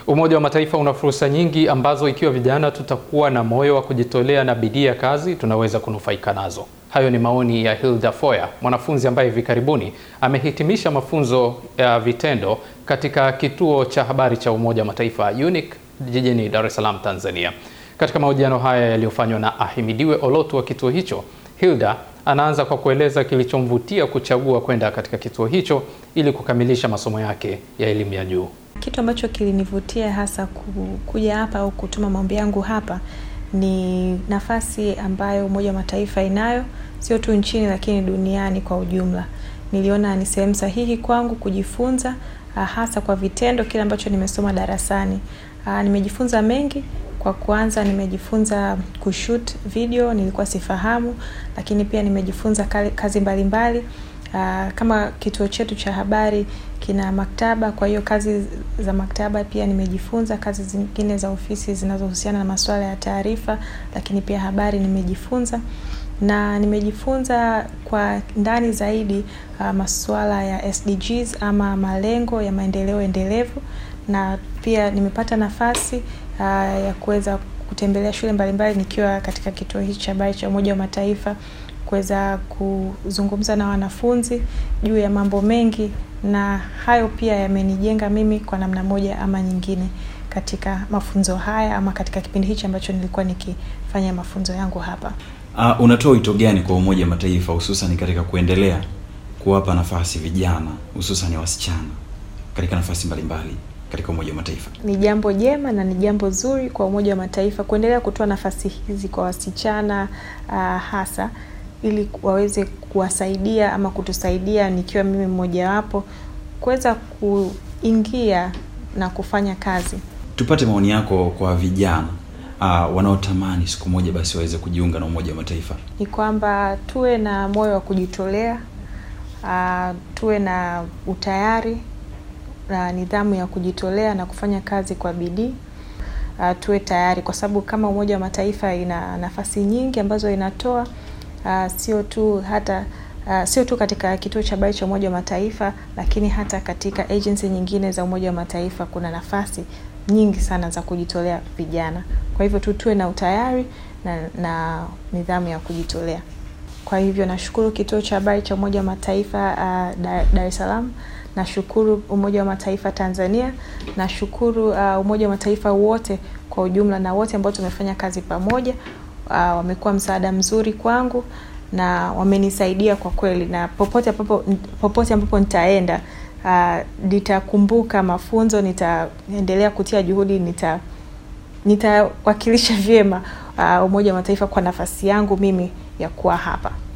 Umoja wa Mataifa una fursa nyingi ambazo ikiwa vijana tutakuwa na moyo wa kujitolea na bidii ya kazi tunaweza kunufaika nazo. Hayo ni maoni ya Hilda Foya, mwanafunzi ambaye hivi karibuni amehitimisha mafunzo ya vitendo katika kituo cha habari cha Umoja wa Mataifa UNIC jijini Dar es Salaam, Tanzania. Katika mahojiano haya yaliyofanywa na Ahimidiwe Olotu wa kituo hicho, Hilda anaanza kwa kueleza kilichomvutia kuchagua kwenda katika kituo hicho ili kukamilisha masomo yake ya elimu ya juu. Kitu ambacho kilinivutia hasa kuja hapa au kutuma maombi yangu hapa ni nafasi ambayo Umoja wa Mataifa inayo sio tu nchini lakini duniani kwa ujumla. Niliona ni sehemu sahihi kwangu kujifunza hasa kwa vitendo kile ambacho nimesoma darasani. Nimejifunza mengi. Kwa kwanza nimejifunza kushoot video, nilikuwa sifahamu, lakini pia nimejifunza kazi mbalimbali mbali. Kama kituo chetu cha habari kina maktaba, kwa hiyo kazi za maktaba pia nimejifunza, kazi zingine za ofisi zinazohusiana na masuala ya taarifa, lakini pia habari nimejifunza na nimejifunza kwa ndani zaidi uh, masuala ya SDGs ama malengo ya maendeleo endelevu, na pia nimepata nafasi uh, ya kuweza kutembelea shule mbalimbali nikiwa katika kituo hichi cha habari cha Umoja wa Mataifa kuweza kuzungumza na wanafunzi juu ya mambo mengi, na hayo pia yamenijenga mimi kwa namna moja ama nyingine katika mafunzo haya ama katika kipindi hichi ambacho nilikuwa nikifanya mafunzo yangu hapa. Uh, unatoa wito gani kwa Umoja wa Mataifa hususan katika kuendelea kuwapa nafasi vijana hususan wasichana katika nafasi mbalimbali katika Umoja wa Mataifa? Ni jambo jema na ni jambo zuri kwa Umoja wa Mataifa kuendelea kutoa nafasi hizi kwa wasichana uh, hasa ili waweze kuwasaidia ama kutusaidia, nikiwa mimi mmojawapo, kuweza kuingia na kufanya kazi. Tupate maoni yako kwa vijana uh, wanaotamani siku moja basi waweze kujiunga na Umoja wa Mataifa. Ni kwamba tuwe na moyo wa kujitolea, uh, tuwe na utayari na nidhamu ya kujitolea na kufanya kazi kwa bidii. Uh, tuwe tayari kwa sababu kama Umoja wa Mataifa ina nafasi nyingi ambazo inatoa uh, sio tu hata uh, sio tu katika kituo cha habari cha Umoja wa Mataifa, lakini hata katika agency nyingine za Umoja wa Mataifa kuna nafasi nyingi sana za kujitolea vijana. Kwa hivyo tu tuwe na utayari na, na nidhamu ya kujitolea. Kwa hivyo nashukuru kituo cha habari cha Umoja wa Mataifa uh, Dar es Salaam, nashukuru Umoja wa Mataifa Tanzania, nashukuru uh, Umoja wa Mataifa wote kwa ujumla na wote ambao tumefanya kazi pamoja. Uh, wamekuwa msaada mzuri kwangu na wamenisaidia kwa kweli, na popote ambapo popote ambapo nitaenda nitakumbuka uh, mafunzo, nitaendelea kutia juhudi, nita nitawakilisha vyema uh, Umoja wa Mataifa kwa nafasi yangu mimi ya kuwa hapa.